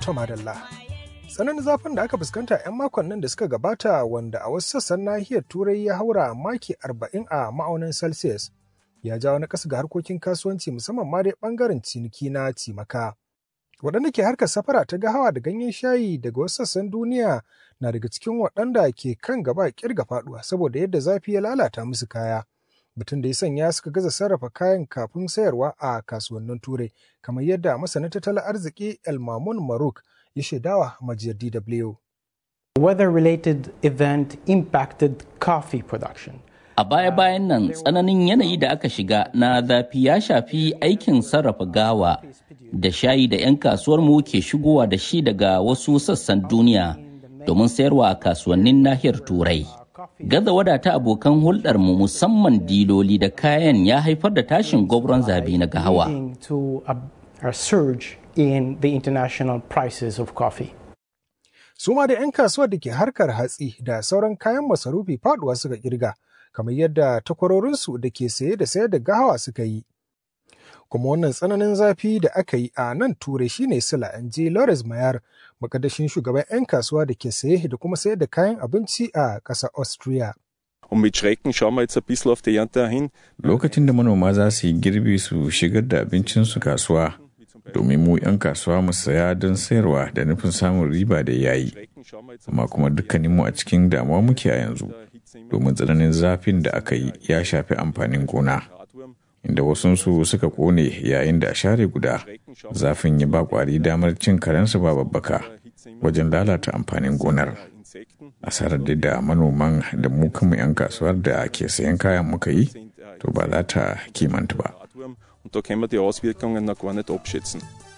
To madalla. Tsananin zafin da aka fuskanta 'yan makon nan da suka gabata wanda a wasu sassan nahiyar turai ya haura maki 40 a ma'aunin Celsius ya jawo na ƙasa ga harkokin kasuwanci musamman ma dai ɓangaren ciniki na cimaka. Waɗanda ke harkar safara ta gahawa da ganyen shayi daga wasu sassan duniya na daga cikin waɗanda ke kan gaba kirga faɗuwa saboda yadda zafi ya lalata musu kaya. Batun da ya sanya suka gaza sarrafa kayan kafin sayarwa a kasuwannin turai kamar yadda masanin tattalin arziki Elmamun Maruk ya shaidawa majiyar DW. Weather-related event impacted coffee production. A baya-bayan nan tsananin yanayi da aka shiga na zafi ya shafi aikin sarrafa gawa da shayi da 'yan kasuwarmu ke shigowa da shi daga wasu sassan duniya domin sayarwa a kasuwannin nahiyar Turai. Gaza wadata abokan hulɗarmu musamman diloli da kayan ya haifar da tashin gwabron zabi na gahawa. in the international prices of coffee. Su ma da 'yan kasuwar da ke harkar hatsi da sauran kayan masarufi faduwa suka kirga, kamar yadda takwarorinsu da ke saye da sayar da gahawa suka yi. Kuma wannan tsananin zafi da aka yi a nan turai shine sila an je Lawrence Mayar, makadashin shugaban 'yan kasuwa da ke saye da kuma sayar da kayan abinci a ƙasar Austria. Und mit Schrecken schauen wir jetzt ein bisschen auf die Ernte hin. Lokacin da manoma za su yi girbi su shigar da abincinsu kasuwa, domin mu 'yan kasuwa mu saya don sayarwa da nufin samun riba da yayi amma kuma dukkaninmu a cikin damuwa muke a yanzu domin tsananin zafin da aka yi ya shafi amfanin gona inda wasunsu suka kone yayin da a share guda zafin ya ba kwari damar cin karensu ba babbaka wajen lalata amfanin gonar asarar da da manoman da mu kanmu 'yan kasuwar da ke sayan kayan muka yi to ba za ta kimanta ba Und da können wir die Auswirkungen noch gar nicht abschätzen.